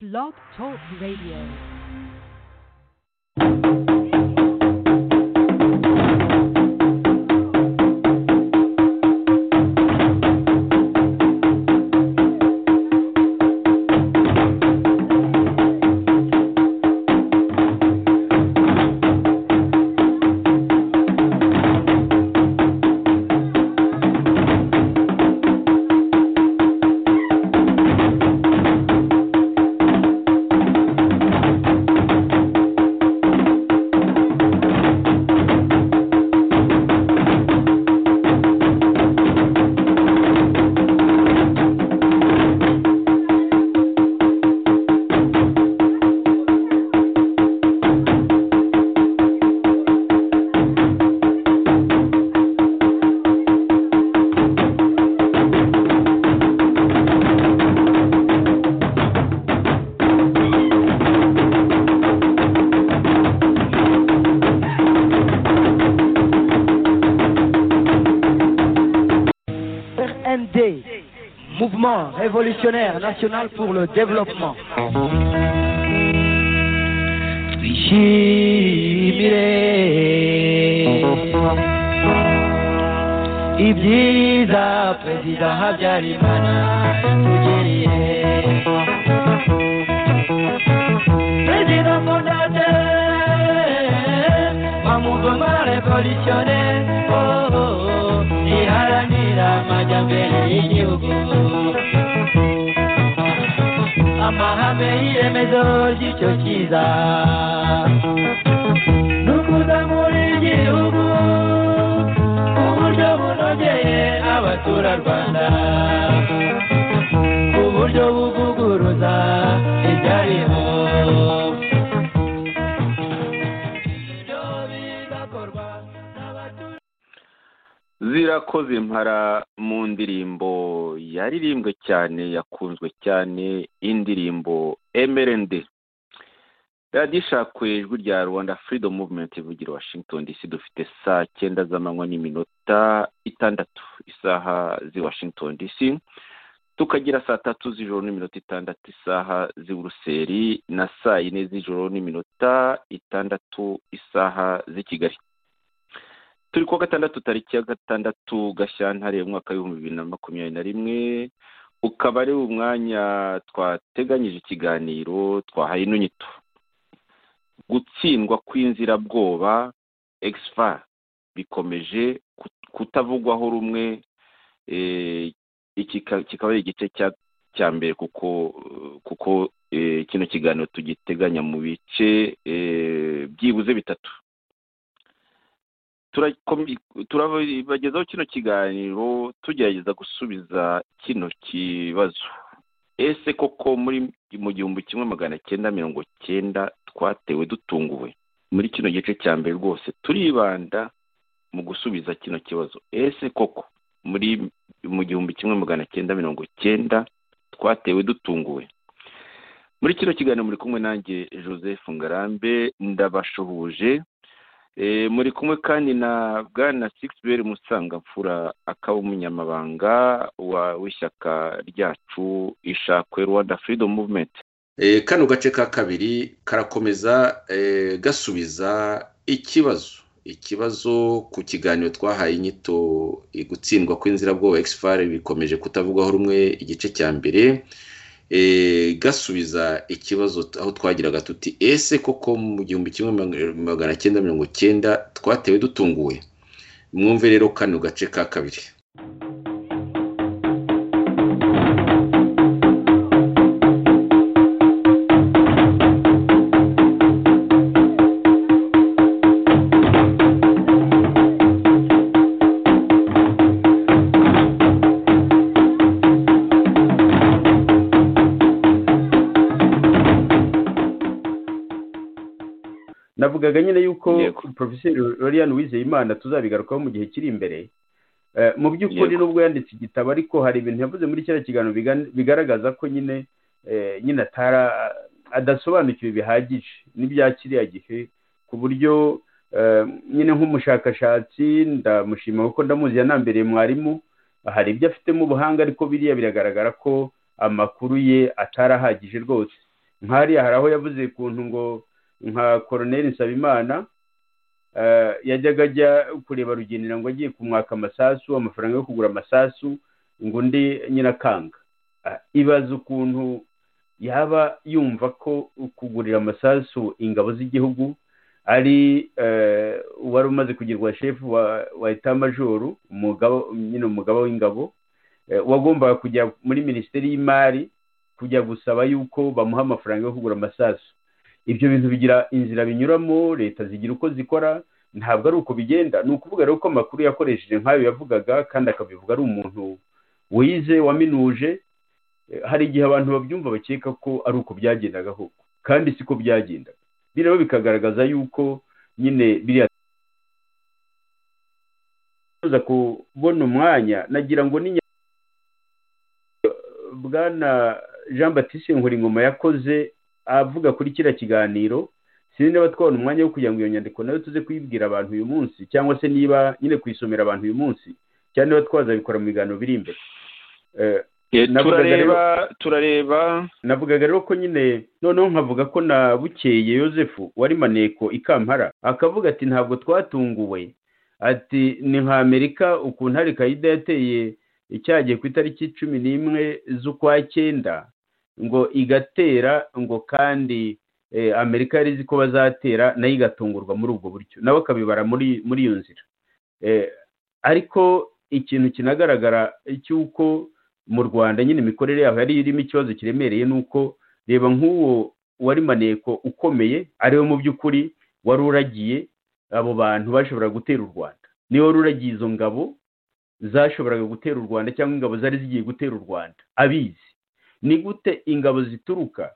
Blog Talk Radio. RND, Mouvement révolutionnaire national pour le développement. Ibyiza Perezida Habyarimana yatugiriye. Perezida fondateur wa mouvement révolutionnaire oh, oh, oh, iharanira amajyambere y'igihugu amahame y'iremezo ry'icyo cyiza ni ukuzamura igihugu ku buryo bunogeye abaturarwanda ku buryo buvuguruza ibyariho ibyo bigakorwa n'abaturage zirakoze mpara mu ndirimbo yaririmbwe cyane yakunzwe cyane indirimbo mrnd radiyo ishakwe ijwi rya rwanda freedom movement ivugira washington dc dufite saa cyenda z'amanywa n'iminota itandatu isaha z'i washington dc tukagira saa tatu z'ijoro n'iminota itandatu isaha z'i buruseli na saa yine z'ijoro n'iminota itandatu isaha z'i kigali turi kuwa gatandatu tariki ya gatandatu gashyantare umwaka w'ibihumbi bibiri na makumyabiri na rimwe ukaba ari umwanya twateganyije ikiganiro twahaye inyito gutsindwa kw'inzirabwoba egisifa bikomeje kut- kutavugwaho rumwe eh, iki ka- kikaba ari igice cya cya mbere kuko kuko eh, kino kiganiro tugiteganya mu bice eh, byibuze bitatu Turakomi- turabagezaho kino kiganiro tugerageza gusubiza kino kibazo ese koko muri mu gihumbi kimwe magana cyenda mirongo cyenda twatewe dutunguwe muri kino gice cya mbere rwose turibanda mu gusubiza kino kibazo ese koko muri mu gihumbi kimwe magana cyenda mirongo cyenda twatewe dutunguwe muri kino kiganiro muri kumwe nanjye joseph ngarambe ndabashuhuje Eh, muri kumwe kandi na bwana Sixbert Musangamfura akaba umunyamabanga wa- w'ishyaka ryacu ishakwe Rwanda Freedom Movement Eh, kano gace ka kabiri karakomeza eh, gasubiza ikibazo ikibazo ku kiganiro twahaye inyito eh, gutsindwa kw'inzirabwoba exfar bikomeje kutavugwaho rumwe igice cya mbere eh, gasubiza ikibazo t- aho twagiraga tuti ese koko mu gihumbi kimwe mag- magana cyenda mirongo cyenda twatewe dutunguwe mwumve rero kano gace ka kabiri navugaga nyine yuko Yego. porofeseri lorian wizeyimana tuzabigarukaho mu gihe kiri imbere Eh, mu by'ukuri Yego. nubwo yanditse igitabo ariko hari ibintu yavuze muri kiriya kiganiro bigan- bigaragaza ko nyine eh, nyine atara adasobanukiwe bihagije n'ibya kiriya gihe ku buryo eh, nyine nk'umushakashatsi ndamushima kuko ndamuzi yanambereye mwarimu hari ibyo afitemo ubuhanga ariko biriya biragaragara ko amakuru ye atari ahagije rwose nk'hariya hari aho yavuze ukuntu ngo nka koroneri nsabimana yajyaga ajya kureba rugenera ngo agiye kumwaka amasasu amafaranga yo kugura amasasu ngo undi nyine akanga ibaza ukuntu yaba yumva ko kugurira amasasu ingabo z'igihugu ari uwari umaze kugirwa shefu wa etajoro nyine umugabo w'ingabo wagombaga kujya muri minisiteri y'imari kujya gusaba yuko bamuha amafaranga yo kugura amasasu ibyo bintu bigira inzira binyuramo leta zigira uko zikora ntabwo ari uko bigenda ni ukuvuga rero ko amakuru yakoresheje nk'ayo yavugaga kandi akabivuga ari umuntu wize waminuje hari igihe abantu babyumva bakeka ko ari uko byagendaga koko kandi siko byagendaga bireba bikagaragaza yuko nyine biriya kubona umwanya nagira ngo ni bwana jean batiste Nkuringoma yakoze avuga kuri kiriya kiganiro sinzi niba twabona umwanya wo kugira ngo iyo nyandiko nayo tuze kuyibwira abantu uyu munsi cyangwa se niba nyine kuyisomera abantu uyu munsi cyangwa niba twazabikora mu biganiro biri imbere turareba turareba navugaga rero ko nyine noneho nkavuga ko na bukeye yosefu wari maneko ikampara akavuga ati ntabwo twatunguwe ati ni nka amerika ukuntu hari kayida yateye icyagiye ku itariki cumi n'imwe z'ukwa cyenda ngo igatera ngo kandi amerika yari izi ko bazatera nayo igatungurwa muri ubwo buryo nawe akabibara muri muri iyo nzira ariko ikintu kinagaragara cy'uko mu rwanda nyine imikorere yaho yari irimo ikibazo kiremereye ni uko reba nk'uwo wari maneko ukomeye ariwe mu by'ukuri wari uragiye abo bantu bashobora gutera u rwanda niwe wari uragiye izo ngabo zashoboraga gutera u rwanda cyangwa ingabo zari zigiye gutera u rwanda abizi ni gute ingabo zituruka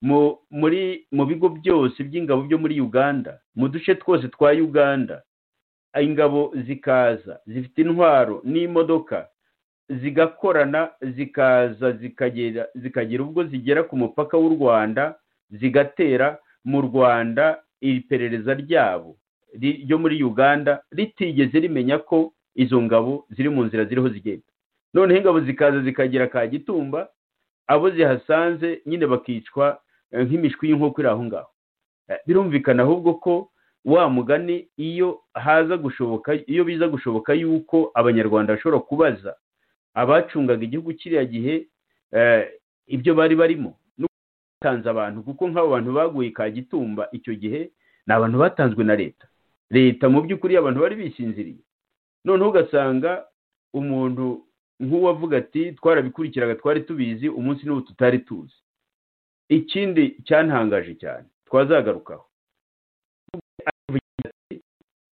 muri mu bigo byose by'ingabo byo muri uganda mu duce twose twa uganda ingabo zikaza zifite intwaro n'imodoka zigakorana zikaza zikagera zikagera ubwo zigera ku mupaka w'u rwanda zigatera mu rwanda iperereza ryabo ryo muri uganda ritigeze rimenya ko izo ngabo ziri mu nzira ziriho zigenda noneho ingabo zikaza zikagera ka gitumba abo zihasanze nyine bakicwa nk'imishwi y'inkoko iri aho ngaho birumvikana ahubwo ko wa mugani iyo haza gushoboka iyo biza gushoboka yuko abanyarwanda bashobora kubaza abacungaga igihugu kiriya gihe ibyo bari barimo no batanze abantu kuko nk'abo bantu baguye ka gitumba icyo gihe ni abantu batanzwe na leta leta mu by'ukuri abantu bari bisinziriye noneho ugasanga umuntu nk'uwavuga ati twarabikurikiye twari tubizi umunsi n'ubu tutari tuzi ikindi cyantangaje cyane twazagarukaho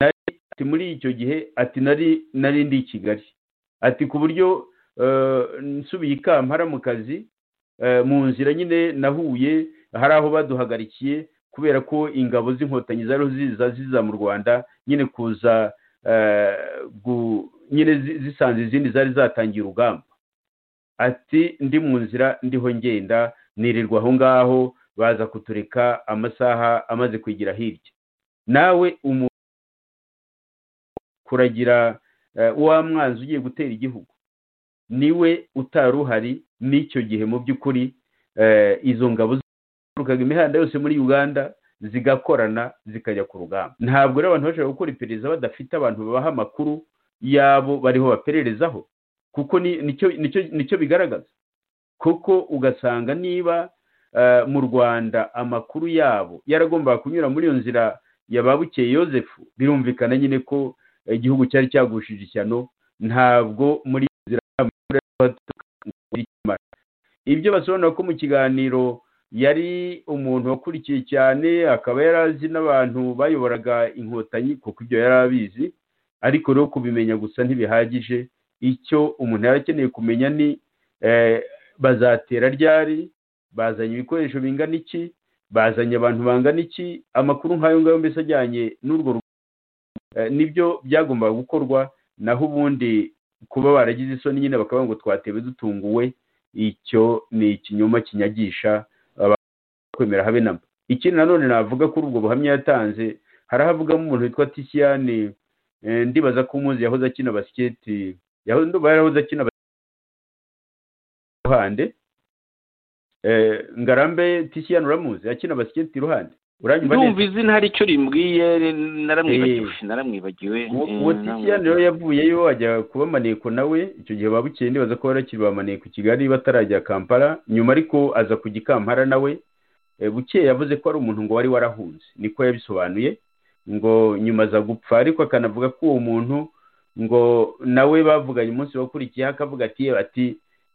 ati muri icyo gihe ati nari nari ndi i kigali ati ku buryo nsubiye ikampara mu kazi mu nzira nyine nahuye hari aho baduhagarikiye kubera ko ingabo z'inkotanyi zariho ziza ziza mu rwanda nyine kuza nyine zisanze izindi zari zatangiye urugamba ati ndi mu nzira ndiho ngenda nirirwa aho ngaho baza kutureka amasaha amaze kwigira hirya nawe kuragira wa mwanzi ugiye gutera igihugu niwe utari uhari n'icyo gihe mu by'ukuri izo ngabo ziturukaga imihanda yose muri uganda zigakorana zikajya ku rugamba ntabwo rero abantu bashobora gukora iperereza badafite abantu babaha amakuru yabo bariho bapererezaho kuko nicyo bigaragaza kuko ugasanga niba mu rwanda amakuru yabo yaragombaga kunyura muri iyo nzira ya ba bukeye yosefu birumvikana nyine ko igihugu cyari cyagushije ishyano ntabwo muri iyo nzira ibyo basobanura ko mu kiganiro yari umuntu wakurikiye cyane akaba yari azi n'abantu bayoboraga inkotanyi kuko ibyo yari abizi ariko rero kubimenya gusa ntibihagije icyo umuntu yari akeneye kumenya ni bazatera ryari bazanye ibikoresho bingana iki bazanye abantu bangana iki amakuru nk'ayo ngayo mbese ajyanye n'urwo nibyo byagombaga gukorwa naho ubundi kuba baragize isoni nyine bakavuga ngo twatewe dutunguwe icyo ni ikinyoma kinyagisha kwemera habe namba ikindi nanone navuga kuri ubwo buhamya yatanze hari havugamo umuntu witwa tisiyani ndibaza ko umuzi yahoze akina basiketi yahoze akina ruhande ngarambe tisiyani uramuzi akina basiketi iruhande uranyumva ndumva neza izina hari icyo rimubwiye naramwibagiwe Eh. naramwibagiwe uwo eh, uwo tisiyani rero naramwibagiwe. yavuyeyo ajya kuba maneko nawe icyo gihe ba bukeye ndibaza ko barakiri ba maneko i kigali batarajya kampala nyuma ariko aza kujya i kampala nawe Eh, bukeye yavuze ko ari umuntu ngo wari warahunze niko yabisobanuye ngo nyuma aza gupfa ariko akanavuga ko uwo muntu ngo nawe bavuganye umunsi wakurikiyeho akavuga ati "Yewe, ati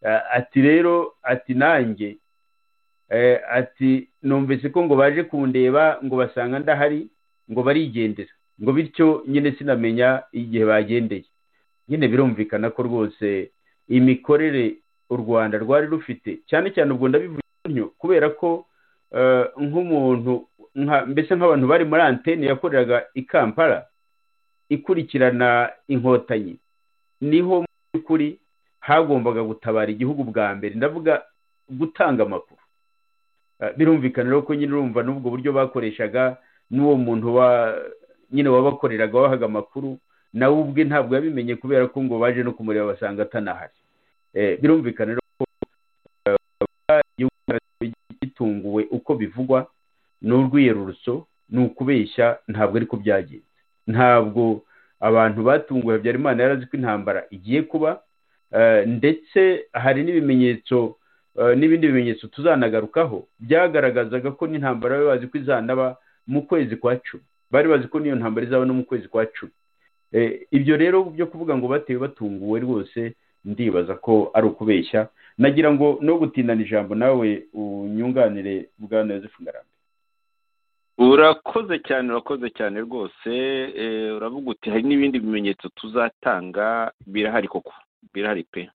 eh, ati rero ati nanjye Eh, ati numvise ko ngo baje kundeba ngo basanga ndahari ngo barigendera ngo bityo nyine sinamenya igihe bagendeye nyine birumvikana ko rwose imikorere u rwanda rwari rufite cyane cyane ubwo ndabivuga gutyo kubera ko eh, nk'umuntu nka- mbese nk'abantu bari muri antene yakoreraga i kampala ikurikirana inkotanyi niho mu by'ukuri hagombaga gutabara igihugu bwa mbere ndavuga gutanga amakuru Eh, birumvikana rero ko nyine urumva n'ubwo buryo bakoreshaga n'uwo muntu wa nyine wabakoreraga wabahaga amakuru nawe ubwe ntabwo yabimenye kubera ko ngo baje no kumureba basanga atanahari Eh, birumvikana rero ko eh, igihugu cyacu gitunguwe uko bivugwa n'urwiyerurutso ni ukubeshya ntabwo ariko byagenze ntabwo abantu batunguwe habyarimana yari azi ko intambara igiye kuba eh, ndetse hari n'ibimenyetso eh, n'ibindi bimenyetso tuzanagarukaho byagaragazaga ko n'intambara bari bazi ko izanaba mu kwezi kwa cumi bari bazi ko n'iyo ntambara izaba no mu kwezi kwa cumi Eh, ibyo rero byo kuvuga ngo batewe batunguwe rwose ndibaza ko ari ukubeshya nagira ngo no gutindana ijambo nawe unyunganire bwana yosefu ngarambe urakoze cyane urakoze cyane rwose eh, uravuga uti hari n'ibindi bimenyetso tuzatanga birahari koko birahari pe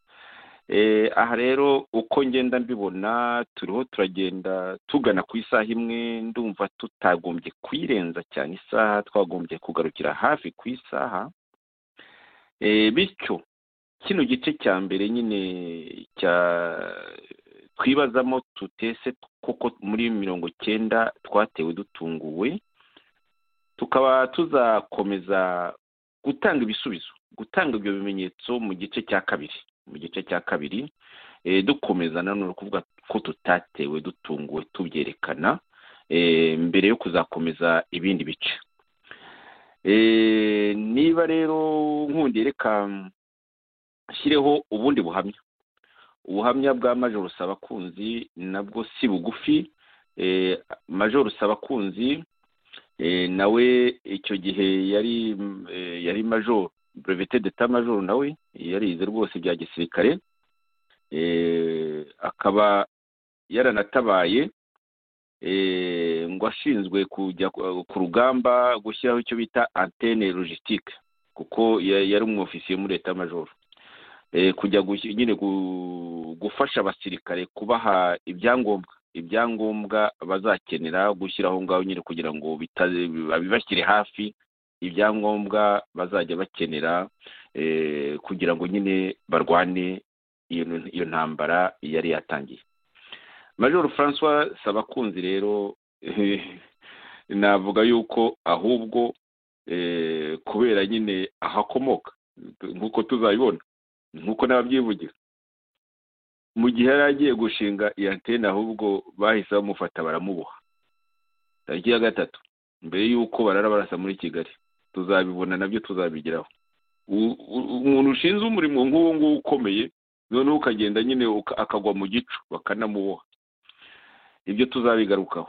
Eh, aha rero uko ngenda mbibona turiho turagenda tugana ku isaha imwe ndumva tutagombye kuyirenza cyane isaha twagombye kugarukira hafi ku isaha Eh, bityo kino gice cya mbere nyine cya twibazamo tutese koko muri mirongo icyenda twatewe dutunguwe tukaba tuzakomeza gutanga ibisubizo gutanga ibyo bimenyetso mu gice cya kabiri mu gice cya kabiri eh, dukomeza nanone kuvuga ko tutatewe dutunguwe tubyerekana eh, mbere yo kuzakomeza ibindi bice Eh, niba rero nkundiye reka nshyireho ubundi buhamya ubuhamya bwa majoro sabakunzi nabwo si bugufi Eh, majoro sabakunzi eh, nawe icyo gihe yari mm, eh, yari majoro brevete d'etat majoro nawe yarize rwose bya gisirikare Eh, akaba yaranatabaye eh, ngo ashinzwe kujya ku ku rugamba gushyiraho icyo bita antene logistique kuko ya- yari umwofisiye muri leta majoro eh, kujya gush- nyine gu- gufasha abasirikare kubaha ibyangombwa ibyangombwa bazakenera gushyiraho ngaho nyine kugira ngo bitaze- babibashyire hafi ibyangombwa bazajya bakenera eh, kugira ngo nyine barwane iyo iyo ntambara yari yatangiye major francois sabakunzi rero eh, navuga yuko ahubwo eh, kubera nyine ahakomoka nk'uko tuzabibona nk'uko n'ababyivugira mu gihe yari agiye gushinga iyi antene ahubwo bahise bamufata baramuboha tariki ya gatatu mbere y'uko barara barasa muri kigali tuzabibona nabyo tuzabigeraho U- u- umuntu ushinzwe umurimo nk'uwo nguwo ukomeye noneho ukagenda nyine uka- akagwa mu gicu bakanamuboha ibyo tuzabigarukaho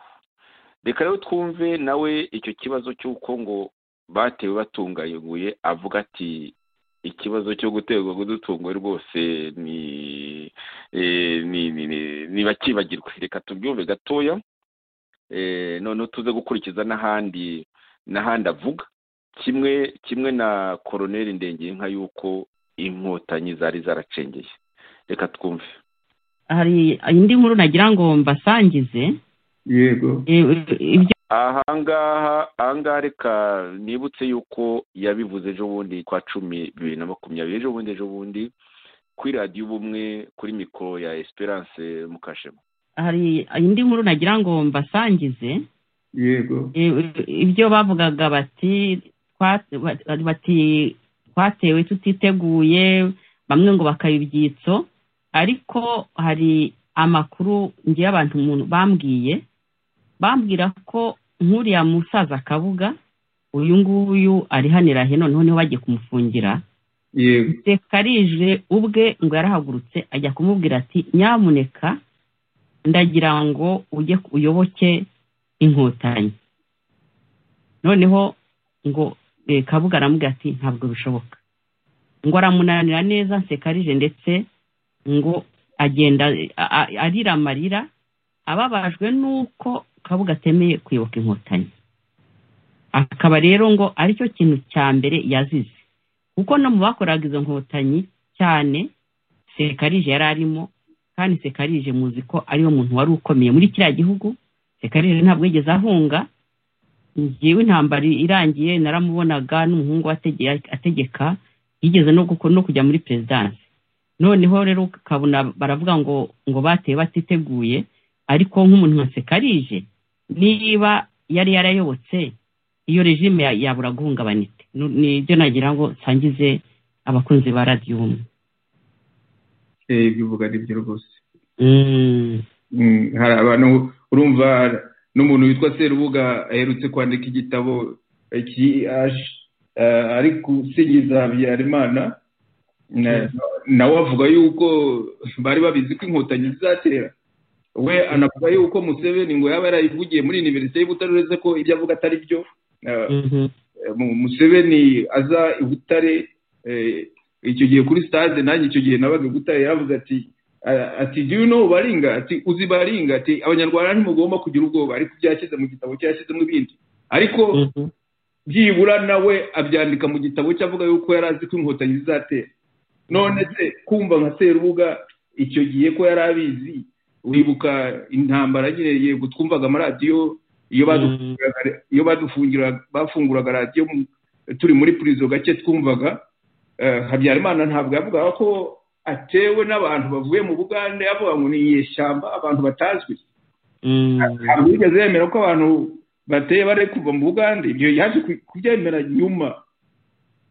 reka rero twumve nawe icyo kibazo cy'uko ngo batewe batungayeguye avuga ati ikibazo cyo guterwa kudutunguwe rwose ni eh, ni ni ni- ni bakibagirwe reka tubyumve gatoya eh, noneho tuze gukurikiza n'ahandi n'ahandi avuga kimwe kimwe na koroneri ndengeyinka yuko inkotanyi zari zaracengeye reka twumve hari indi nkuru nagira ngo mbasangize yego Eh, ibyo ahangaha ahangaha reka nibutse yuko yabivuze ejo bundi kwa cumi bibiri na makumyabiri ejo bundi ejo bundi kuri radiyo ubumwe kuri mikoro ya esperance mukashema hari indi nkuru nagira ngo mbasangize yego Eh, ibyo bavugaga bati "Twa- ba- bati twatewe tutiteguye bamwe ngo bakaba ibyitso ariko hari amakuru ngiye abantu umuntu bambwiye bambwira ko nk'uriya musaza kabuga uyu nguyu arihanira hino noneho bagiye kumufungira yego sekarije ubwe ngo yarahagurutse ajya kumubwira ati nyamuneka ndagira ngo ujye uyoboke inkotanyi noneho ngo eh, kabuga aramubwira ati ntabwo bishoboka ngo aramunanira neza sekarije ndetse ngo agenda a- a- arira amarira ababajwe n'uko kabuga atemeye kwibuka inkotanyi akaba rero ngo aricyo kintu cya mbere yazize kuko no mu bakoraga izo nkotanyi cyane sekarije yari arimo kandi sekarije muzi ko ariyo muntu wari ukomeye muri kiriya gihugu sekarije ntabwo yigeze ahunga ngewe intambara irangiye naramubonaga n'umuhungu we atege- ategeka yigeze no guko- no kujya muri perezidansi noneho rero ukabona baravuga ngo ngo bateye batiteguye ariko nk'umuntu nka sekarije niba yari yarayobotse iyo regime ya- yabura guhungabana ite Nu- nibyo nagira ngo nsangize abakunzi ba radiyo umwe Eh, ibyo uvuga ari byo rwose Mm. Mm, hari abantu urumva n'umuntu witwa serubuga aherutse kwandika igitabo eh, ki- ash- eh, ari gusingiza habyarimana Na- nawe avuga yuko bari babizi ko inkotanyi zizatera we anavuga yuko museveni ngo yaba yarayivugiye muri univerisite y'u Butare uretse ko ibyo avuga atari byo Eh, Mhm. mu- museveni aza i butare eh, icyo gihe kuri stade nanjye icyo gihe nabaga i butare yaravuze ati a- ati do you know baringa ati uzi baringa ati abanyarwanda ntimugomba kugira ubwoba ariko ibyo yashyize mu gitabo cye yashyizemo ibindi ariko Mhm. byibura nawe abyandika mu gitabo cye avuga yuko yari azi ko inkotanyi zizatera none se kumva nka serubuga icyo gihe ko yari abizi wibuka intambara nyine yego twumvaga amaradiyo iyo badu Mm. iyo badufungiraga bafunguraga radiyo mu- turi muri purizo gake twumvaga eh, habyarimana ntabwo yavugaga ko atewe n'abantu bavuye mu bugande avuga ngo ni inyeshyamba abantu batazwi Mm. ntabwo yigeze yemera ko abantu bateye bari kuva mu bugande ibyo yaje ku- kubyemera nyuma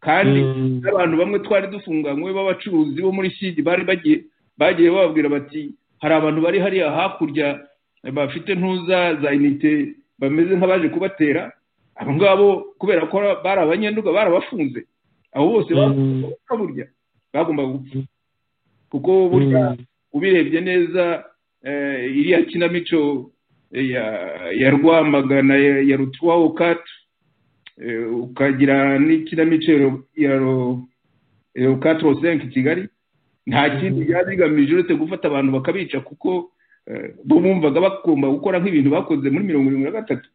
kandi Mm. n'abantu bamwe twari dufunganywe b'abacuruzi bo muri shidi bari bagiye bagiye bababwira bati hari abantu bari hariya hakurya bafite ntuza za inite bameze nk'abaje kubatera abo ngabo kubera ko bari abanyenduga barabafunze abo bose Mm. bapfa burya bagombaga gupfa kuko burya ubirebye neza eh, iriya kinamico eh, ya- ya rwamagana ya ya rutuwaho katu eh, ukagira n'ikinamico ya Ro- ya Ro- ya ro katro senke kigali nta kindi byari bigamije uretse gufata abantu bakabica kuko eh, bo bumvaga bagomba gukora nk'ibintu bakoze muri mirongo irindwi na gatatu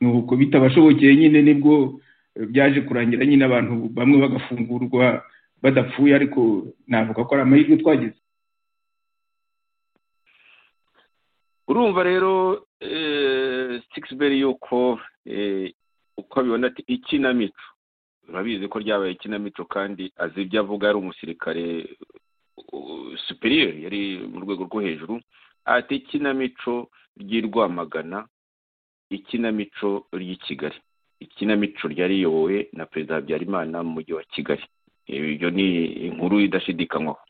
nuko bitabashobokeye nyine nibwo eh, byaje kurangira nyine abantu bamwe bagafungurwa badapfuye ariko navuga ko ari amahirwe twagize urumva rero sikisiberi yuko eh, uko abibona ati ikinamico urabizi ko ryabaye ikinamico kandi azi ibyo avuga ari umusirikare uh, superior yari mu rwego rwo hejuru ati ikinamico ry'i rwamagana ikinamico ry'i kigali ikinamico ryari riyobowe na perezida habyarimana mu mujyi wa kigali ibyo ni inkuru idashidikanywaho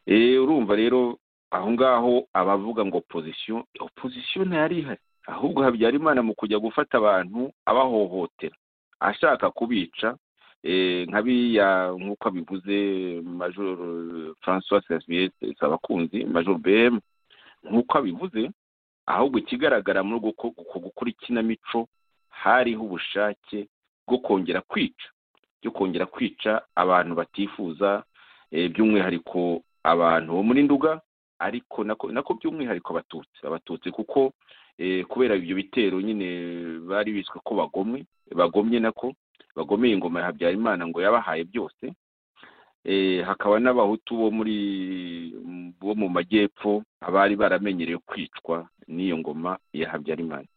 Eh, urumva rero aho ngaho abavuga ngo opozisiyo opozisiyo ntiyari ihari ahubwo habyarimana mu kujya gufata abantu abahohotera ashaka kubica eh, nka biriya nk'uko abivuze major francois xavier sabakunzi major bm nk'uko abivuze ahubwo ikigaragara muri uko uko- uko gukora ikinamico hariho ubushake bwo kongera kwica byo kongera kwica abantu batifuza eh, by'umwihariko abantu bo muri nduga ariko nako nako by'umwihariko abatutsi abatutsi kuko eh, kubera ibyo bitero nyine bari biswe ko bagomwe bagomye nako bagomeye ingoma ya habyarimana ngo yabahaye byose eh, hakaba n'abahutu bo muri bo mu majyepfo abari baramenyereye kwicwa n'iyo ngoma ya habyarimana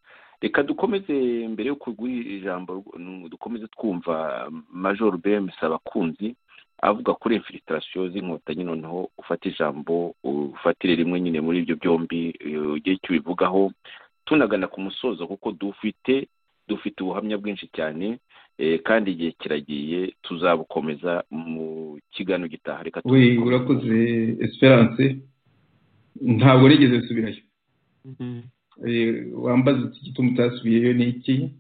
reka dukomeze mbere yo kuguha ijambo mm, dukomeze twumva major bm sabakunzi avuga kuri infilitasiyo z'inkotanyi noneho ufata ijambo ufatire rimwe nyine muri ibyo byombi eh, ugire icyo ubivugaho tunagana ku musozo kuko dufite dufite ubuhamya bwinshi cyane eh, kandi igihe kiragiye tuzabukomeza mu kiganiro gitaha reka we tubikomeze. urakoze esperance ntabwo nigeze nsubirayo wambaza iki gituma utasubiyeyo ni iki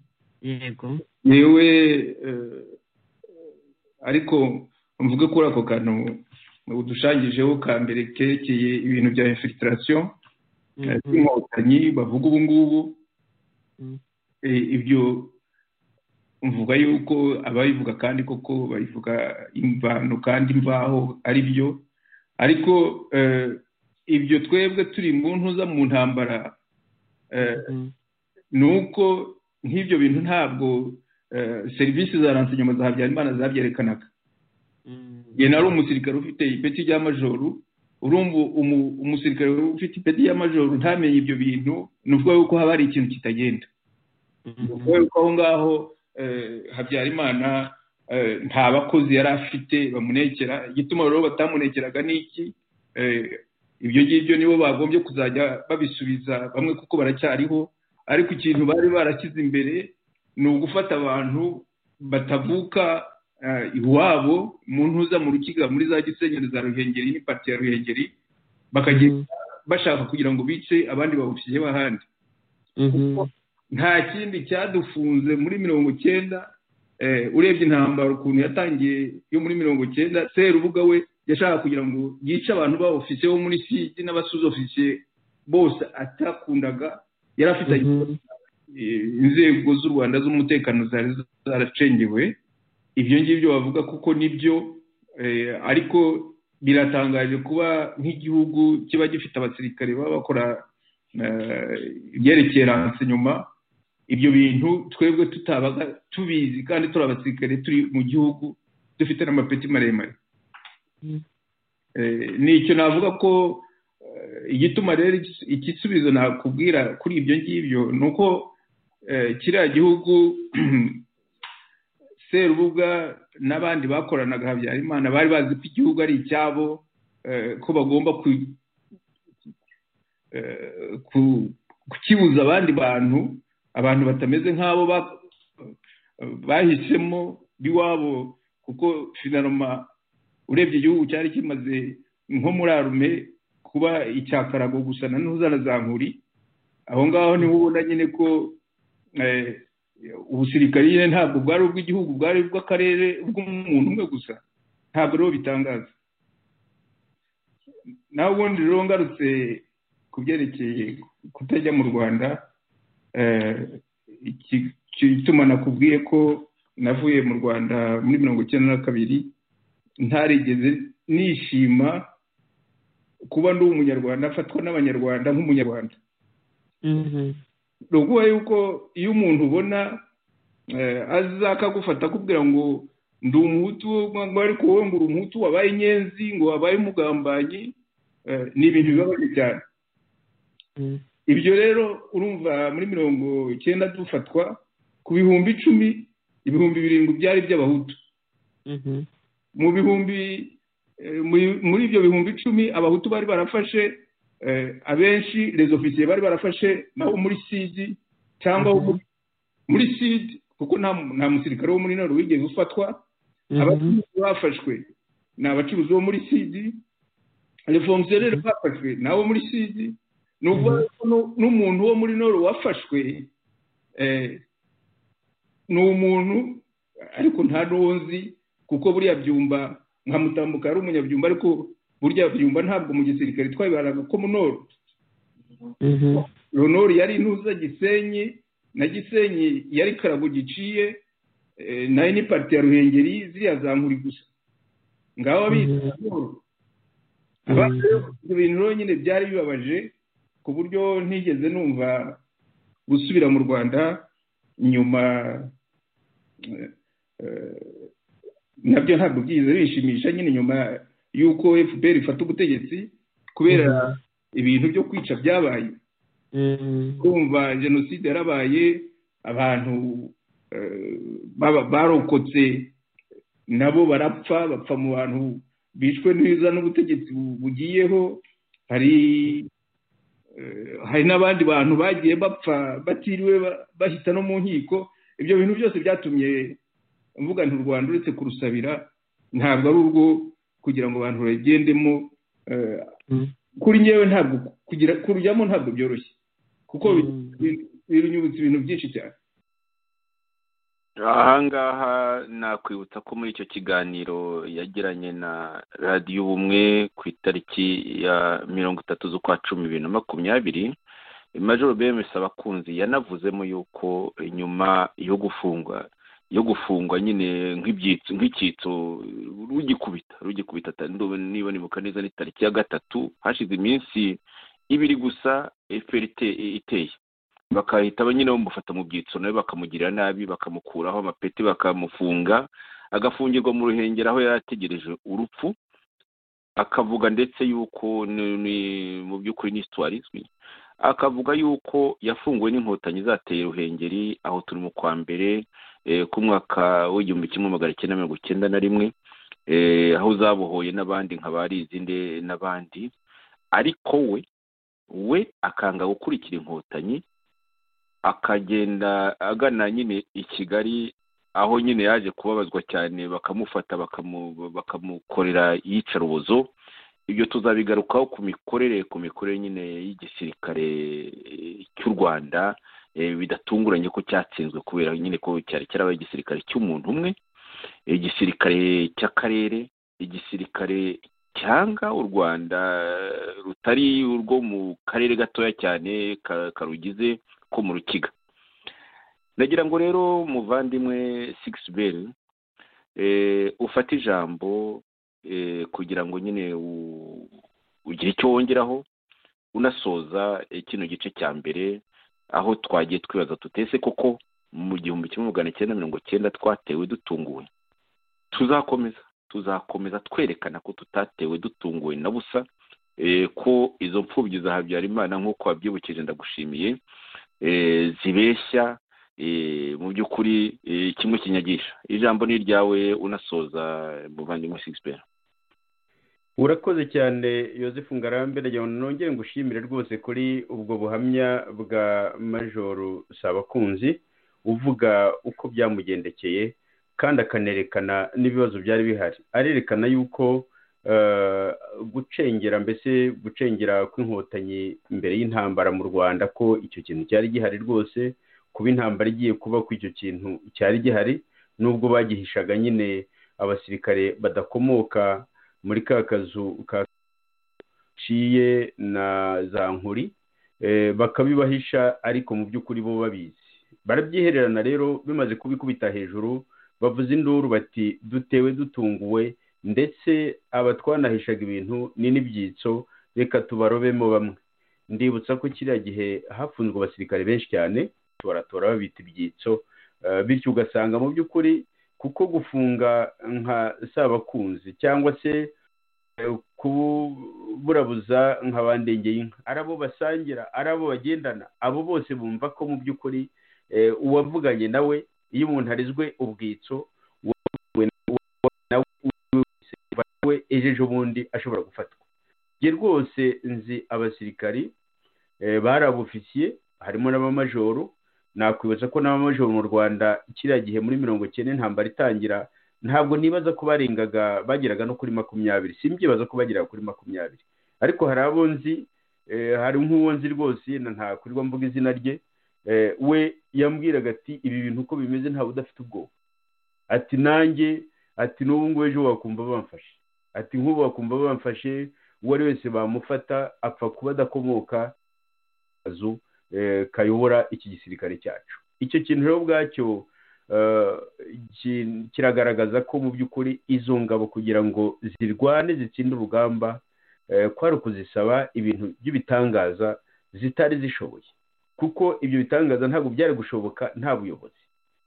yego yewe ariko mvuge kuri ako kantu udushanyijeho ka mbere kerekeye ibintu bya infilitration by'inkotanyi bavuga ubu ngubu ibyo mvuga yuko ababivuga kandi koko babivuga imvano kandi imvaho ari byo ariko ibyo twebwe turi mu ntuza mu ntambara ni uko nk'ibyo bintu ntabwo serivisi za ransiyoma za habyarimana zabyerekanaga njye nari umusirikare ufite ipeti rya majoru urumva umusirikare ufite ipeti rya majoru ntamenye ibyo bintu ni ukuvuga yuko haba hari ikintu kitagenda ni ukuvuga yuko aho ngaho habyarimana nta bakozi yari afite bamunekera igituma rero batamunekeraga ni iki ibyo ngibyo nibo bagombye kuzajya babisubiza bamwe kuko baracyariho ariko ikintu bari barashyize imbere ni ugufata abantu batavuka iwabo mu ntuza mu rukiga muri za gisenyeri za ruhengeri n'ipati ya ruhengeri bakagenda bashaka kugira ngo bice abandi bawushyireho ahandi nta kindi cyadufunze muri mirongo icyenda urebye intambara ukuntu yatangiye yo muri mirongo icyenda serubuga we yashaka kugira ngo yice abantu bawufise bo muri siti n'abasuzofisiye bose atakundaga yari afite inzego z'u rwanda z'umutekano zari zaracengewe ibyo ngibyo bavuga kuko nibyo ariko biratangaje kuba nk'igihugu kiba gifite abasirikare baba bakora ibyerekeye ranse nyuma ibyo bintu twebwe tutabaga tubizi kandi turi abasirikare turi mu gihugu dufite n'amapeti maremare ni icyo navuga ko igituma rero igisubizo nakubwira kuri ibyo ngibyo ni uko kiriya gihugu serubuga n'abandi bakoranaga habyarimana bari bazi ko igihugu ari icyabo ko bagomba kukibuza abandi bantu abantu batameze nk'abo bahisemo biwabo kuko finaroma urebye igihugu cyari kimaze nko muri arume kuba icyakarago gusa na ntuzana za nkuri aho ngaho niho ubona nyine ko ubusirikare nyine ntabwo bwari ubw'igihugu bwari ubw'akarere bw'umuntu umwe gusa ntabwo rero bitangaza nawe ubundi rero ngarutse ku byerekeye kutajya mu rwanda igituma nakubwiye ko navuye mu rwanda muri mirongo icyenda na kabiri ntarigeze nishima kuba ndi umunyarwanda afatwa n'abanyarwanda nk'umunyarwanda ni ukuvuga yuko iyo umuntu ubona aza akagufata akubwira ngo ndi umuhutu ngo ariko wowe ngo uri umuhutu wabaye inyenzi ngo wabaye umugambanyi ni ibintu bibabaje cyane ibyo rero urumva muri mirongo icyenda dufatwa ku bihumbi icumi ibihumbi birindwi byari by'abahutu mu bihumbi muri ibyo bihumbi icumi abahutu bari barafashe abenshi ofisiye bari barafashe naho muri sidi cyangwa muri sidi kuko nta musirikare wo muri naro wigeze ufatwa abacuruzi bafashwe ni abacuruzi bo muri sidi reforumusiyoneri bafashwe ni abo muri sidi ni ukuvuga n'umuntu wo muri noro wafashwe ni umuntu ariko nta n'uwo nzi kuko buriya byumba nka mutambuka ari umunyabyumba ariko burya byumba ntabwo mu gisirikare twabibaraga ko munoro runori yari intuza gisenyi na gisenyi yari karago giciye nayo ni parite ya ruhengeri ziriya za nkuri gusa ngaho abita noro ibyo bintu rero nyine byari bibabaje ku buryo ntigeze numva gusubira mu rwanda nyuma nabyo ntabwo byiza bishimisha nyine nyuma y'uko fpr ifata ubutegetsi kubera ibintu byo kwica byabaye kumva jenoside yarabaye abantu barokotse nabo barapfa bapfa mu bantu bishwe neza n'ubutegetsi bugiyeho hari hari n'abandi bantu bagiye bapfa batiriwe bahita no mu nkiko ibyo bintu byose byatumye mvuga nti u rwanda uretse kurusabira ntabwo ari urwo kugira ngo abantu bagendemo kuri ngewe ntabwo kugira kurujyamo ntabwo byoroshye kuko binyibutsa ibintu byinshi cyane ahangaha nakwibutsa ko muri icyo kiganiro yagiranye na radiyo ubumwe ku itariki ya mirongo itatu z'ukwa cumi bibiri na makumyabiri majoro bms abakunzi yanavuzemo yuko nyuma yo gufungwa yo gufungwa nyine nk'ibyitso nk'icyitso rugikubita rugikubita niba nibuka neza ni tariki ya gatatu hashize iminsi ibiri gusa fprt iteye bakahita nyine bamufata mu byitso nawe bakamugirira nabi bakamukuraho amapeti bakamufunga agafungirwa mu ruhengeri aho yari ategereje urupfu akavuga ndetse yuko mu by'ukuri ni sitwari izwi akavuga yuko yafunguwe n'inkotanyi zateye ruhengeri aho turi mu kwa mbere k'umwaka w'igihumbi kimwe magana cyenda mirongo icyenda na rimwe aho zabohoye n'abandi nka barizinde n'abandi ariko we we akanga gukurikira inkotanyi akagenda agana nyine i kigali aho nyine yaje kubabazwa cyane bakamufata bakamukorera iyicarubozo ibyo tuzabigarukaho ku mikorere ku mikorere nyine y'igisirikare cy'u rwanda bidatunguranye ko cyatsinzwe kubera nyine ko cyari cyarabaye igisirikare cy'umuntu umwe igisirikare cy'akarere igisirikare cyanga u rwanda rutari urwo mu karere gatoya cyane karugize ko mu rukiga nagira ngo rero muvandimwe sigisi beri ufate ijambo kugira ngo nyine ugire icyo wongeraho unasoza kino gice cya mbere aho twagiye twibaza tutese koko mu gihumbi kimwe magana cyenda mirongo cyenda twatewe dutunguwe tuzakomeza tuzakomeza twerekana ko tutatewe dutunguwe na busa ko izo mfubyi za habyarimana nk'uko wabyibukije ndagushimiye zibeshya mu by'ukuri kimwe kinyagisha ijambo ni iryawe unasoza muvandimwe sigisipera urakoze cyane yosefu ngarambe nagira ngo nongere ngushimire rwose kuri ubwo buhamya bwa majoru sabakunzi uvuga uko byamugendekeye kandi akanerekana n'ibibazo byari bihari arerekana yuko gucengera mbese gucengera kw'inkotanyi mbere y'intambara mu rwanda ko icyo kintu cyari gihari rwose kuba intambara igiye kuba ko icyo kintu cyari gihari n'ubwo bagihishaga nyine abasirikare badakomoka muri ka kazu kaciye na za nkuri bakabibahisha ariko mu by'ukuri bo babizi barabyihererana rero bimaze kubikubita hejuru bavuze induru bati dutewe dutunguwe ndetse aba twanahishaga ibintu ni n'ibyitso reka tubarobemo bamwe ndibutsa ko kiriya gihe hafunzwe abasirikare benshi cyane tubaratora babita ibyitso bityo ugasanga mu by'ukuri kuko gufunga nka sabakunzi cyangwa se kuburabuza nka bandengeye inka ari abo basangira ari abo bagendana abo bose bumva ko mu by'ukuri uwavuganye nawe iyo umuntu arizwe ubwitso nawe ejo bundi ashobora gufatwa njye rwose nzi abasirikari bari abofisiye harimo n'abamajoro nakwibutsa ko n'abamajoro mu rwanda kiriya gihe muri mirongo icyenda intambara itangira ntabwo nibaza ko barengaga bageraga no kuri makumyabiri simbyibaza ko bageraga kuri makumyabiri ariko hari abo nzi hari nk'uwo nzi rwose ntakurirwa mvuga izina rye we yambwiraga ati ibi bintu uko bimeze ntawe udafite ubwoba ati nanjye ati n'ubu ngubu ejo wakumva bamfashe ati nk'ubu wakumva bamfashe uwo ari wese bamufata apfa kuba adakomoka akazu kayobora iki gisirikare cyacu icyo kintu rero ubwacyo kiragaragaza ko mu by'ukuri izo ngabo kugira ngo zirwane zitsinde urugamba kwari ukuzisaba ibintu by'ibitangaza zitari zishoboye kuko ibyo bitangaza ntabwo byari gushoboka nta buyobozi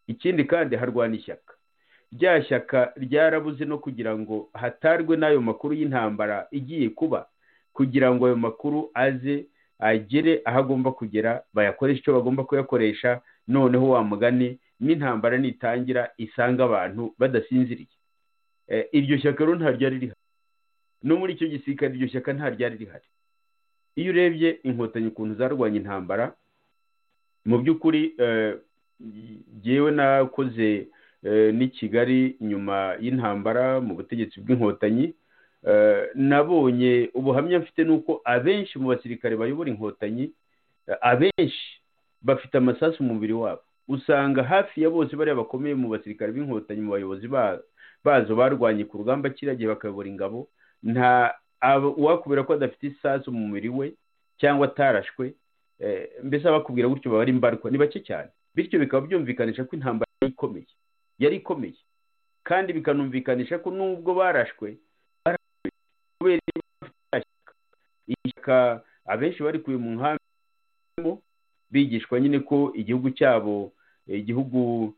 ikindi kandi harwana ishyaka rya shyaka ryarabuze no kugira ngo hatarwe n'ayo makuru y'intambara igiye kuba kugira ngo ayo makuru aze agere aho agomba kugera bayakoresha icyo bagomba kuyakoresha noneho wamugane n'intambara nitangira isanga abantu badasinziriye iryo shyaka rero nta ryari rihari no muri icyo gisirikare iryo shyaka nta ryari rihari iyo urebye inkotanyi ukuntu zarwanya intambara mu by'ukuri ngewe nakoze n'i kigali nyuma y'intambara mu butegetsi bw'inkotanyi nabonye ubuhamya mfite ni uko abenshi mu basirikare bayobora inkotanyi abenshi bafite amasasu mu mubiri wabo usanga hafi ya bose bariya bakomeye mu basirikare b'inkotanyi mu bayobozi bazo barwanye ku rugamba kiriya gihe bakayobora ingabo nta uwakubwira ko adafite isasu mu mubiri we cyangwa atarashwe mbese abakubwira gutyo baba ari mbarwa ni bake cyane bityo bikaba byumvikanisha ko intambara yari ikomeye yari ikomeye kandi bikanumvikanisha ko nubwo barashwe kubera ishyaka abenshi bari kuye mu nkambi bigishwa nyine ko igihugu cyabo igihugu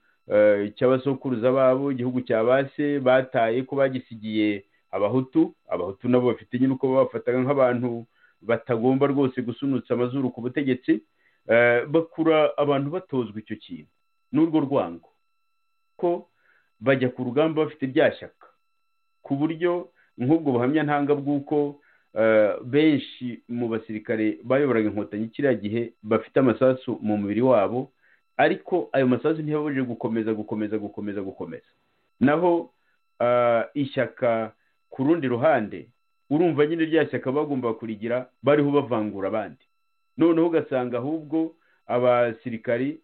cy'abasokuruza babo igihugu cya base bataye ko bagisigiye abahutu abahutu nabo bafite nyine uko babafataga nk'abantu batagomba rwose gusunutsa amazuru ku butegetsi bakura abantu batozwa icyo kintu n'urwo rwango ko bajya ku rugamba bafite rya shyaka ku buryo nk'ubwo buhamya ntanga bw'uko benshi mu basirikare bayoboraga inkotanyi kiriya gihe bafite amasasu mu mubiri wabo ariko ayo masasu ntiyabujije gukomeza gukomeza gukomeza gukomeza naho ishyaka ku rundi ruhande urumva nyine rya shyaka bagomba kurigira bariho bavangura abandi noneho ugasanga ahubwo abasirikari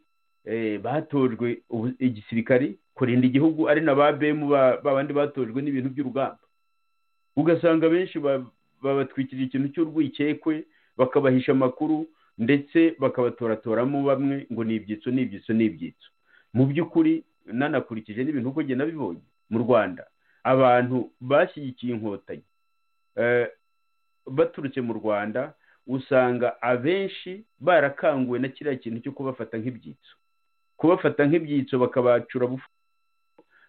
batojwe igisirikari kurinda igihugu ari na ba bemu babandi batojwe n'ibintu by'urugamba ugasanga benshi babatwikirira ikintu cy'urwikekwe bakabahisha amakuru ndetse bakabatoratoramo bamwe ngo ni ibyitso ni ibyitso ni ibyitso mu by'ukuri nanakurikije n'ibintu uko ngenda bibonye mu rwanda abantu bashyigikiye inkotanyi baturutse mu rwanda usanga abenshi barakanguwe na kiriya kintu cyo kubafata nk'ibyitso kubafata nk'ibyitso bakabacura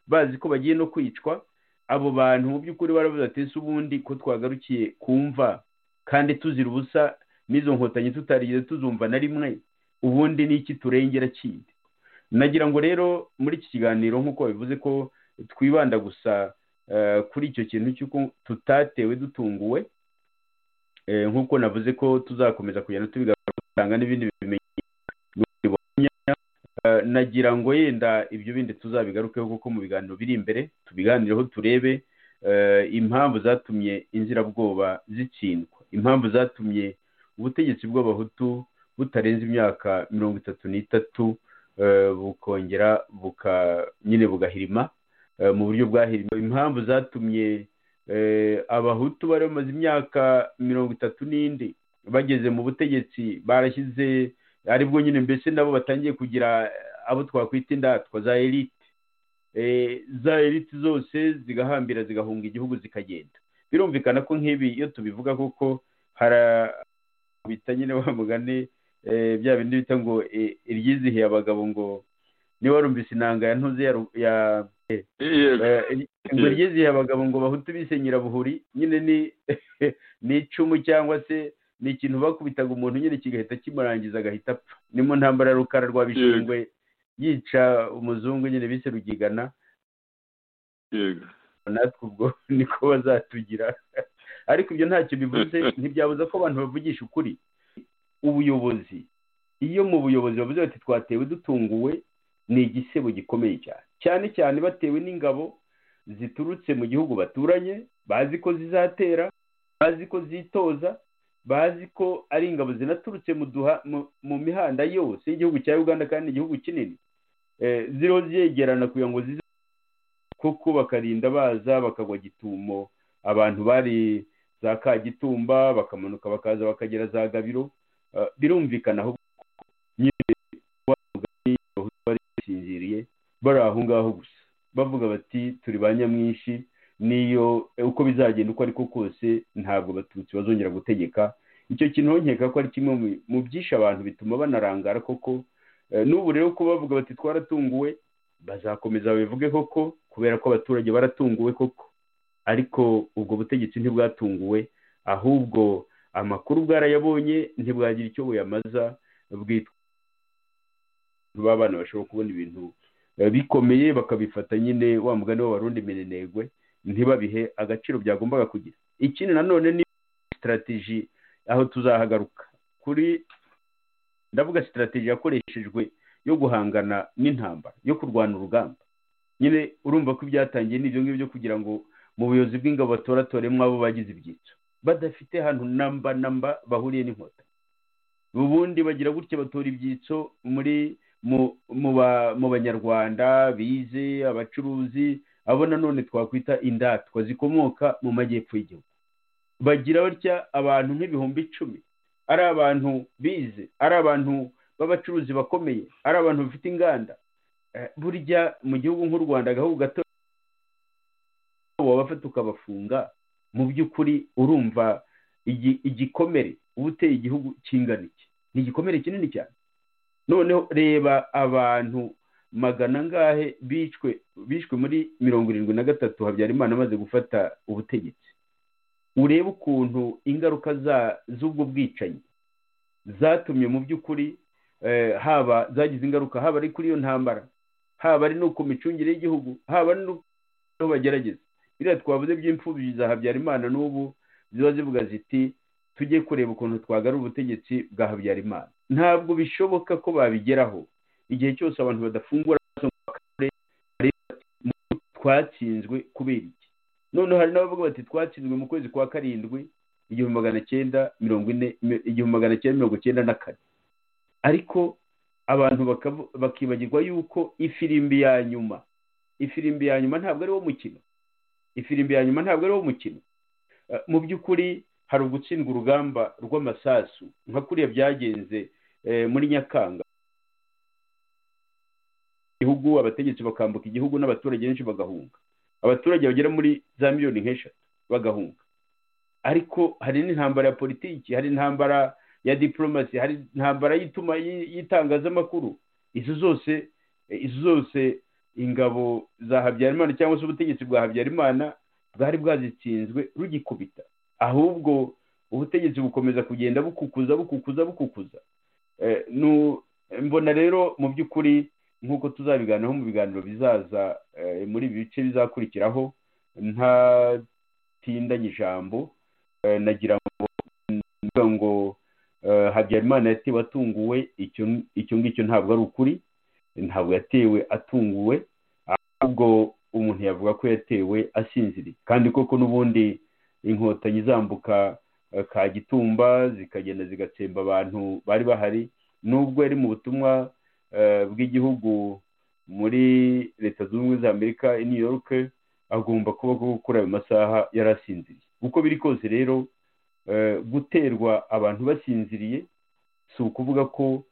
bazi ko bagiye no kwicwa abo bantu mu by'ukuri baravuze ati ese ubundi ko twagarukiye kumva kandi tuzira ubusa n'izo nkotanyi tutarigeze tuzumva na rimwe ubundi ni iki turengera kindi nagira ngo rero muri iki kiganiro nk'uko bivuze ko twibanda gusa kuri icyo kintu cy'uko tutatewe dutunguwe nk'uko navuze ko tuzakomeza kugenda tubigatanga n'ibindi bimenyetso nagira ngo yenda ibyo bindi tuzabigarukeho kuko mu biganiro biri imbere tubiganireho turebe impamvu zatumye inzirabwoba zitsindwa impamvu zatumye ubutegetsi bw'abahutu butarenze imyaka mirongo itatu n'itatu bukongera nyine bugahirima mu buryo bwahirima impamvu zatumye abahutu bari bamaze imyaka mirongo itatu n'indi bageze mu butegetsi barashyize aribwo nyine mbese nabo batangiye kugira abo twakwita indatwa za elite za elite zose zigahambira zigahunga igihugu zikagenda birumvikana ko nk'ibi iyo tubivuga kuko harabita nyine wa mugani bya bindi bita ngo iryizihiye abagabo ngo niba warumvise inanga ya ntuze ya ngo ryizihiye abagabo ngo bahutu bisenyera buhuri nyine ni icumu cyangwa se ni ikintu bakubitaga umuntu nyine kigahita kimurangiza agahita apfa ni mu ntambara ya rukara rwa bishingwe yica umuzungu nyine bise rugigana natwe ubwo niko bazatugira ariko ibyo ntacyo bivuze ntibyabuza ko abantu bavugisha ukuri ubuyobozi iyo mu buyobozi bavuze bati twatewe dutunguwe ni igisebo gikomeye cyane cyane cyane batewe n'ingabo ziturutse mu gihugu baturanye bazi ko zizatera bazi ko zitoza bazi ko ari ingabo zinaturutse mu mihanda yose y'igihugu cya uganda kandi igihugu kinini ziriho zegerana kugira ngo zize kuko bakarinda baza bakagwa gitumo abantu bari za kagitumba bakamanuka bakaza bakagera za gabiro birumvikana aho basinziriye bari aho ngaho gusa bavuga bati turi ba nyamwinshi niyo uko bizagenda uko ariko kose ntabwo abatutsi bazongera gutegeka icyo kintu nkeka ko ari kimwe mu byinshi abantu bituma banarangara koko n'ubu rero ko bavuga bati twaratunguwe bazakomeza babivuge koko kubera ko abaturage baratunguwe koko ariko ubwo butegetsi ntibwatunguwe ahubwo amakuru bwarayabonye ntibwagira icyo buyamaza bwitwa b'abana bashobora kubona ibintu bikomeye bakabifata nyine wa mugani w'abarundi minenegwe ntibabihe agaciro byagombaga kugira ikindi nanone ni sitarategi aho tuzahagaruka kuri ndavuga sitarategi yakoreshejwe yo guhangana n'intambara yo kurwana urugamba nyine urumva ko ibyatangiye n'ibyo ngibyo kugira ngo mu buyobozi bw'ingabo batoratoremo abo bagize ibyitso badafite ahantu namba namba bahuriye n'inkotanyi ubundi bagira gutya batora ibyitso muri mu banyarwanda bize abacuruzi abo nanone twakwita indatwa zikomoka mu majyepfo y'igihugu bagira batya abantu nk'ibihumbi icumi ari abantu bize ari abantu b'abacuruzi bakomeye ari abantu bafite inganda burya mu gihugu nk'u rwanda agahugu gato wabafata ukabafunga mu by'ukuri urumva igikomere uba uteye igihugu kingana iki ni igikomere kinini cyane noneho reba abantu magana angahe bishwe bishwe muri mirongo irindwi na gatatu habyarimana amaze gufata ubutegetsi urebe ukuntu ingaruka z'ubwo bwicanyi zatumye mu by'ukuri haba zagize ingaruka haba ari kuri iyo ntambara haba ari no ku micungire y'igihugu haba ari no aho bagerageza biriya twavuze by'imfubyi za habyarimana n'ubu ziba zivuga ziti tujye kureba ukuntu twagarura ubutegetsi bwa habyarimana ntabwo bishoboka ko babigeraho igihe cyose abantu badafungura twatsinzwe kubera iki noneho hari n'abavuga bati twatsinzwe mu kwezi kwa karindwi igihumbi magana cyenda mirongo ine igihumbi magana cyenda mirongo cyenda na kane ariko abantu bakibagirwa yuko ifirimbi ya nyuma ifirimbi ya nyuma ntabwo ari wo mukino ifirimbi ya nyuma ntabwo ari wo mukino mu by'ukuri hari ugutsindwa urugamba rw'amasasu nka kuriya byagenze muri nyakanga igihugu abategetsi bakambuka igihugu n'abaturage benshi bagahunga abaturage bagera muri za miliyoni nk'eshatu bagahunga ariko hari n'intambara ya politiki hari intambara ya diporomasi hari intambara y'itangazamakuru izo zose izo zose ingabo za habyarimana cyangwa se ubutegetsi bwa habyarimana bwari bwazitsinzwe rugikubita ahubwo ubutegetsi bukomeza kugenda bukukuza bukukuza bukukuza mbona rero mu by'ukuri nk'uko tuzabiganiraho mu biganiro bizaza muri ibi bice bizakurikiraho ntatindanye ijambo nagira ngo habyarimana yatewe atunguwe icyo ngicyo ntabwo ari ukuri ntabwo yatewe atunguwe ahubwo umuntu yavuga ko yatewe asinziriye kandi koko n'ubundi inkotanyi zambuka kagitumba zikagenda zigatsemba abantu bari bahari nubwo yari mu butumwa bw'igihugu muri leta zunze ubumwe za amerika i new york agomba kuba kuri ayo masaha yari asinziriye uko biri kose rero guterwa abantu basinziriye si ukuvuga ko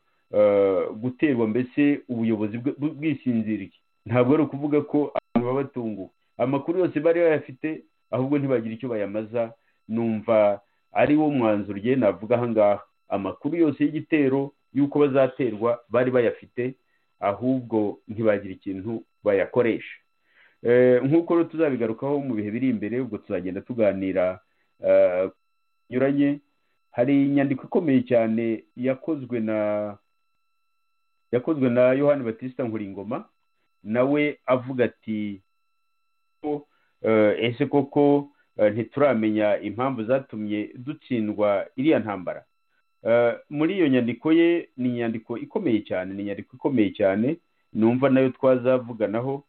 guterwa mbese ubuyobozi bwisinziriye ntabwo ari ukuvuga ko abantu baba batunguwe amakuru yose bari bayafite ahubwo ntibagire icyo bayamaza numva ari wo mwanzuro ugenda navuga ahangaha amakuru yose y'igitero y'uko bazaterwa bari bayafite ahubwo ntibagire ikintu bayakoresha nk'uko rero tuzabigarukaho mu bihe biri imbere ubwo tuzagenda tuganira binyuranye hari inyandiko ikomeye cyane yakozwe na yakozwe na yohani batista nkuringoma nawe avuga ati ese koko ntituramenya impamvu zatumye dutsindwa iriya ntambara muri iyo nyandiko ye ni inyandiko ikomeye cyane ni inyandiko ikomeye cyane numva nayo twazavuganaho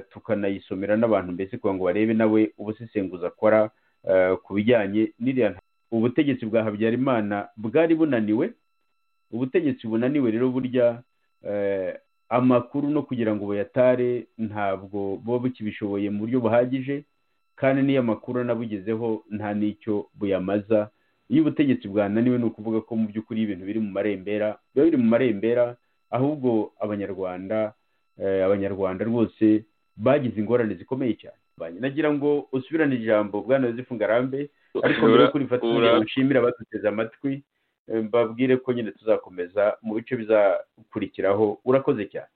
tukanayisomera n'abantu mbese kugira ngo barebe nawe ubusesenguzi akora ku bijyanye n'iriya ntambara ubutegetsi bwa habyarimana bwari bunaniwe ubutegetsi bunaniwe rero burya amakuru no kugira ngo buyatare ntabwo buba bukibishoboye mu buryo buhagije kandi n'iyo amakuru anabugezeho nta n'icyo buyamaza iyo ubutegetsi bwananiwe ni ukuvuga ko mu by'ukuri ibintu biri mu marembera biba biri mu marembera ahubwo abanyarwanda abanyarwanda rwose bagize ingorane zikomeye cyane nagira ngo usubirane ijambo bwana yosefu ngarambe ariko mbere y'uko urifata kugira nshimire abaduteze amatwi mbabwire ko nyine tuzakomeza mu bice bizakurikiraho urakoze cyane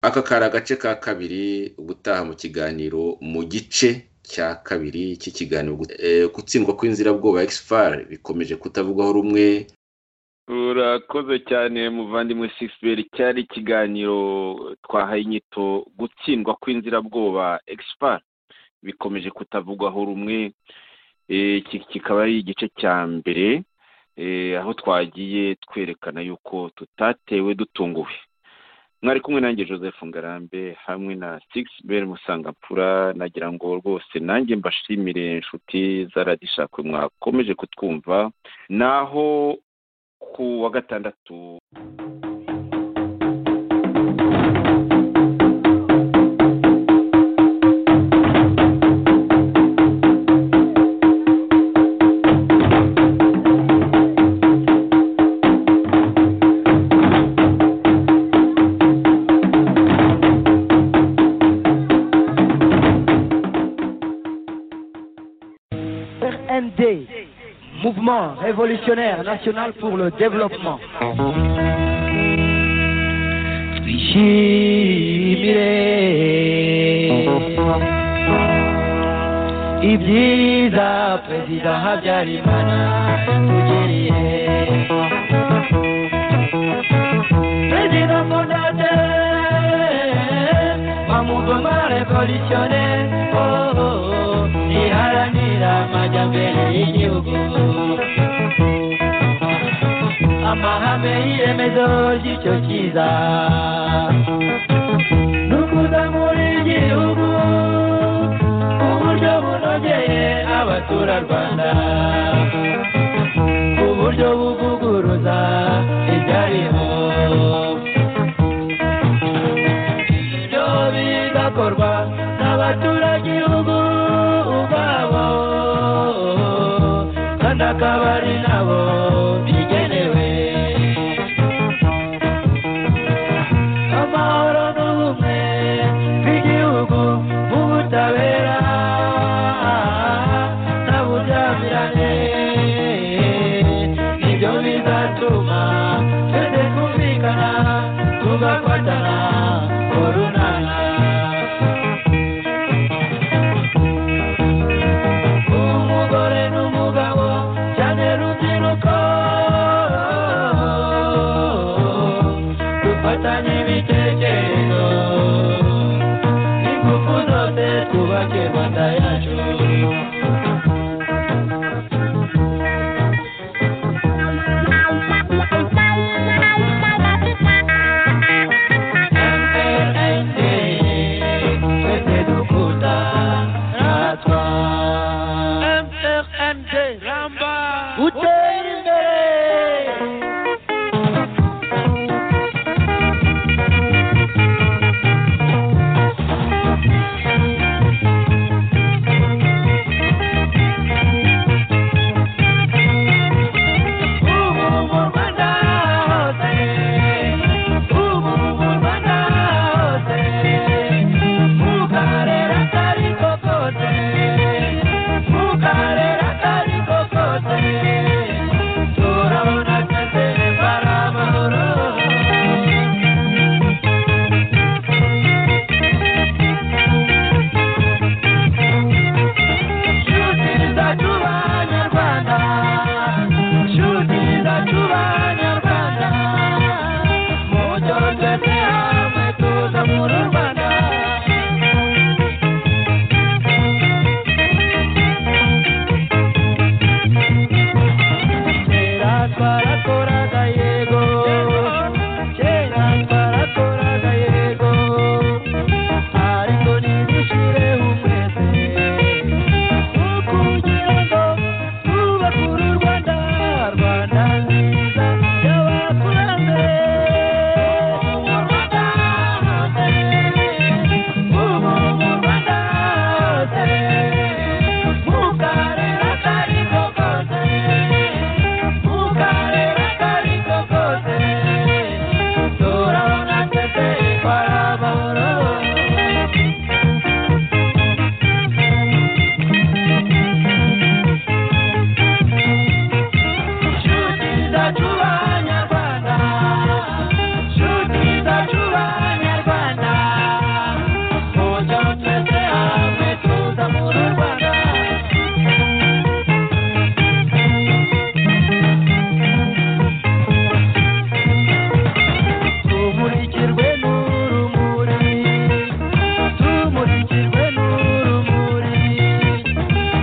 aka kari agace ka kabiri ubutaha mu kiganiro mu gice cya kabiri cy'ikiganiro gutsindwa kw'inzirabwoba ekisipari bikomeje kutavugwaho rumwe urakoze cyane muvandimwe sisiberi cyari ikiganiro twahaye inyito gutsindwa kw'inzirabwoba ekisipari bikomeje kutavugwaho rumwe iki kikaba ari igice cya mbere aho twagiye twerekana yuko tutatewe dutunguwe mwari kumwe nanjye joseph ngarambe hamwe na sigisi beri musangampura nagira ngo rwose nanjye mbashimire inshuti zaradishakwe mwakomeje kutwumva naho ku wa gatandatu RND, Mouvement révolutionnaire national pour le développement. twishimire ibyiza perezida habyarimana yatugiriye perezida fondate bamugoma revolutione oh, oh, oh, iharanira amajyambere y'igihugu amahame y'iremezo ry'icyo cyiza ni ukuzamura igihugu ku buryo bunogeye abaturarwanda ku buryo buvuguruza ibyariho ibyo bigakorwa n'abaturagihugu ubwabo kandi akaba ari nabo bigenewe amahoro n'ubumwe bw'igihugu bw'ubutabera n'uburyamire nibyo bizatuma twese twumvikana tugafatana urunana umugore n'umugabo cyane rubyiruko dufatanye ibitekerezo n'ingufu zose twubake rwanda yacu MLND, twese dukunda natwa gutera imbere ubu mu rwanda hose ubu mu rwanda hose mu karere ako ari ko kose mu karere ako ari ko kose turabona twese ari amahoro Shutiriza tuba nyarwanda Shutiriza tuba nyarwanda Mujo twese hamwe tuza muri Rwanda Kera twarakoraga yego Kera twarakoraga yego Ariko nibishire umwese kugira ngo twubake uru rwanda rwanda nziza y'abakurambere mu rwanda hose ubu mu rwanda hose mu karere ako ari ko kose mu karere ako ari ko kose turabona twese ko ari amahoro Shuti zacu banyarwanda Shuti zacu banyarwanda Mujo twese hamwe tuzamura u Rwanda Tumurikirwe n'urumuri Tumurikirwe n'urumuri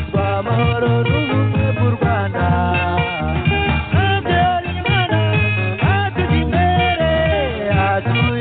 rw'amahoro n'ubumwe bw'u Rwanda habyarimana hatujya imbere hatuye